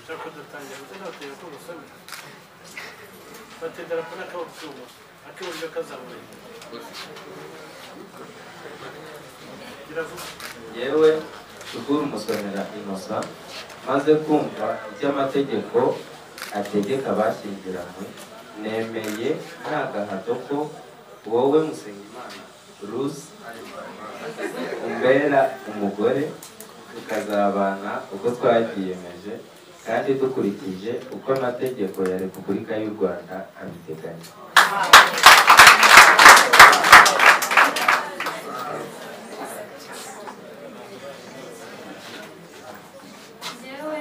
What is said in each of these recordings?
Це питання. Оце ти якого саме. Та ти драпанаха обсума. А ти вже казав мені. Kirazım. yewe shukuru musomera inosa maze kumva ibyo amategeko ategeka abashyingiranywe nemeye nta gahato ko wowe musengimana ruzi umbera umugore tukazabana uko twabyiyemeje kandi dukurikije uko amategeko ya repubulika y'u rwanda abiteganya Njyewe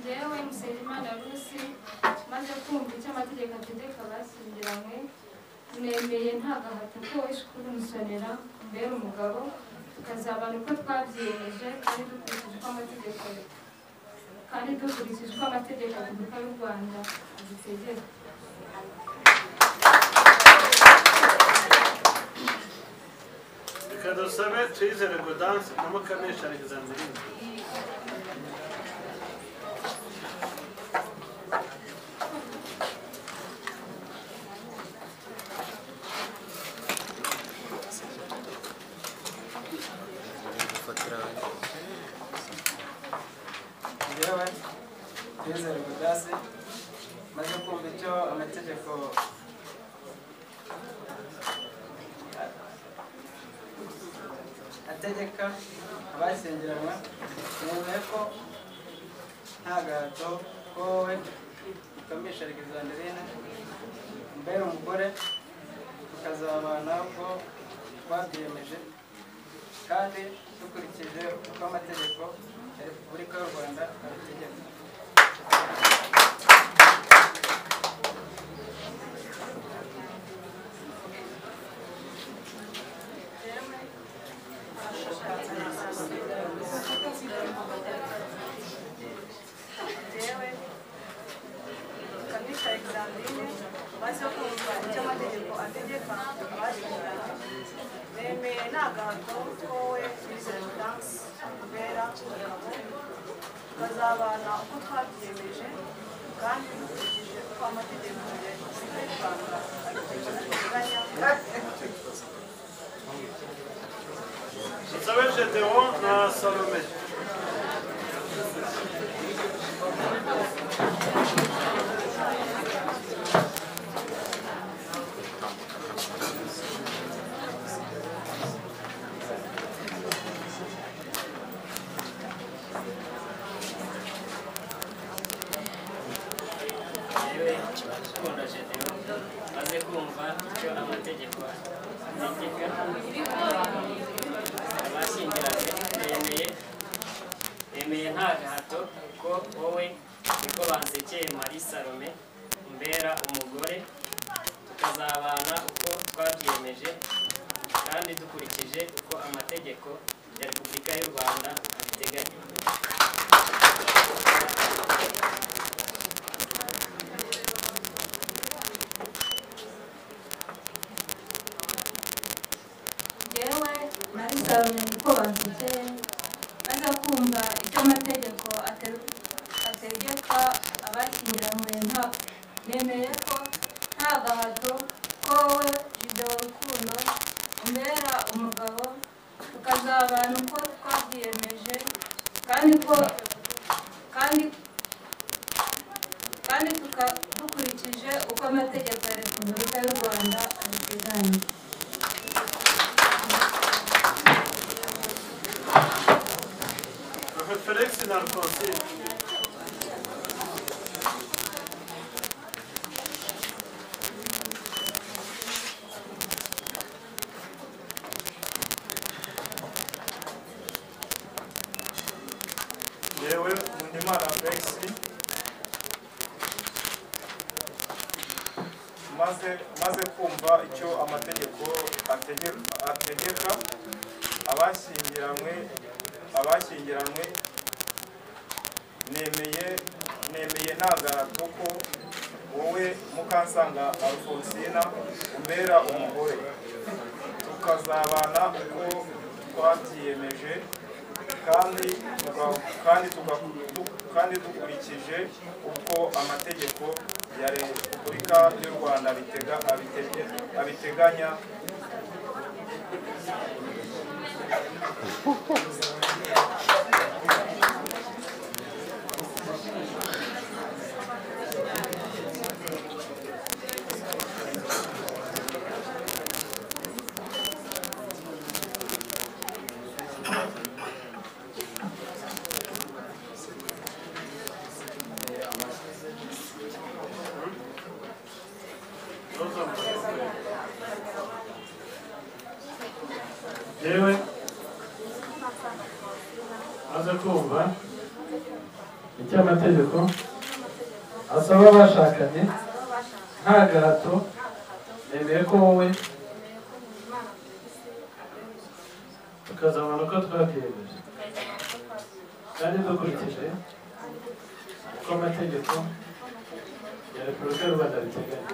njyewe Musabyimana Rusi maze kumva icyo amategeko ategeka abashyingiranywe nemeye nta gahato ko ishukuru musonera mbere umugabo tukazabana uko twabyiyemeje kandi dukurikije uko amategeko kandi dukurikije uko amategeko ya repubulika y'u rwanda adutegeka Dikkat olsana teyzene godans ama kanı şarkıdan bilin. yewe Bizere Budasi maze kumva icyo amategeko ategeka abashyingiranywe nemeye ko nta gahato ko wowe ukamisha Alexandrine mbere umugore tukazabana ko twabyiyemeje kandi dukurikije uko amategeko ya repubulika y'u rwanda abitegeka yewe kaminisha Alexandrine maze kumva icyo amategeko ategeka abashyingiranywe bemeye nta gahato ko we bizere danse kubera umugabo tukazabana uko twabyiyemeje kandi dukurikije uko amategeko ya Repubulika y'u Rwanda abiteganya Zaver j'étais on à Salomé. urukundo shedeo maze kumva icyo amategeko ategeka abashyingiranywe bemeye bemeye nta gahato ko wowe niko bansekeye mari salome umbera umugore tukazabana uko twabyiyemeje kandi dukurikije uko amategeko ya repubulika y'u rwanda abiteganya njyewe nari nzabamenya uko bansekeye maze kumva icyo amategeko ate- ategeka abashyingiranywe nta nemeye ko nta gahato ko wowe jide wa rukundo umbera umugabo tukazabana uko twabyiyemeje kandi ko kandi kandi tuka, dukurikije uko amategeko ya repubulika y'u rwanda abiteganya Refereksin arkası. yewe Nkundimana Felix maze maze kumva icyo amategeko atege- ategeka abashyingiranywe abashyingiranywe nemeye nemeye nta gahato ko wowe mukansanga Alfonsina umbera umugore tukazabana uko twabyiyemeje kandi tuga- kandi tuga- du- kandi dukurikije uko amategeko ya Repubulika y'u Rwanda abitega abitege- abiteganya yewe aza kumva icyo amategeko asaba abashakanye nta gahato nemeye ko wowe tukazabona uko twabwiyemeje kandi dukurikije uko amategeko ya repubulika y'u rwanda biteganya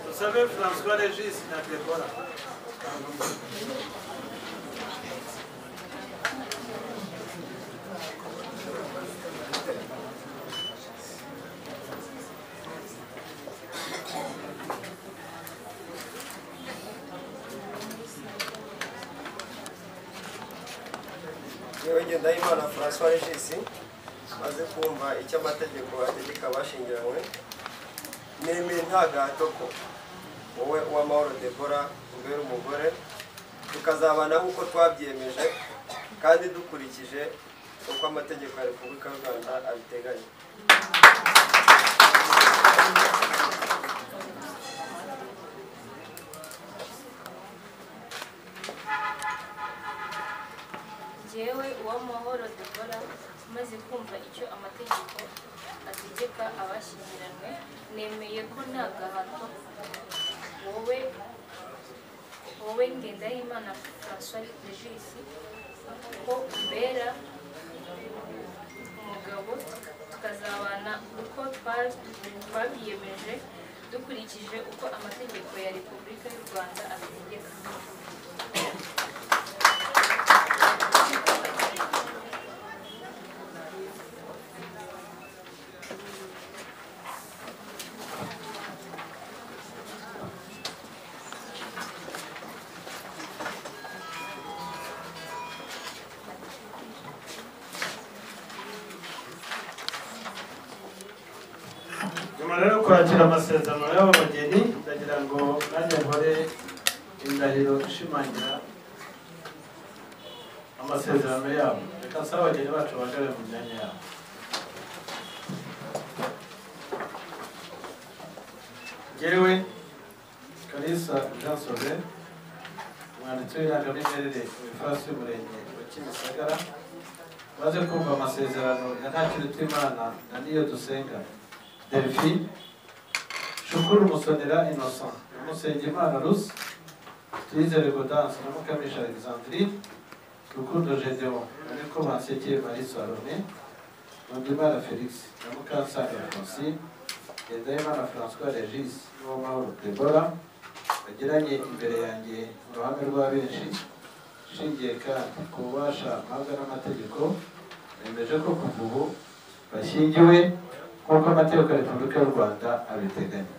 Vous savez, François Régis n'a que voilà. yewe ngendahimana francois regisi maze kumva icyo amategeko ategeka abashingiranywe nemeye nta gahato ko wowe uwamahoro debora umbere umugore tukazabana nk'uko twabyemeje kandi dukurikije uko amategeko ya repubulika y'u rwanda abiteganya jyewe uwamahoro dukora maze kumva icyo amategeko ategeka abashyingiranywe nemeye ko nta gahato wowe wowe ngendahimana françois regis ko mbera umugabo tukazabana uko twa- twabiyemeje dukurikije uko amategeko ya repubulika y'u rwanda abitegeka nyuma rero yo kwakira amasezerano y'aba bageni ndagira ngo nanjye nkore indahiro ishimangira amasezerano yabo reka nsabe abageni bacu bahagarare mu myanya yabo ngewe kalisa jansove umwanditsi w'irangamimerere wifasi y'umurenge wa kimisagara maze kumva amasezerano ya ntakiruta imana na niyo dusenga Delphine, Shukuru Musonera Innocent, na Musengimana Russe, Tuyizere Gaudence na Mukamisha Alexandrine, Rukundo Gedeon na Niko Bansekeye Marie Salome, Nkundimana Felix na Mukansanga Francine, Ngendahimana François Regis n'Uwamahoro Deborah, bagiranye imbere yanjye uruhame rwa benshi, nshingiye kandi ku bubasha mpabwa n'amategeko, nemeje ko kuva ubu bashyingiwe nk'uko amategeko ya repubulika y'u rwanda abiteganya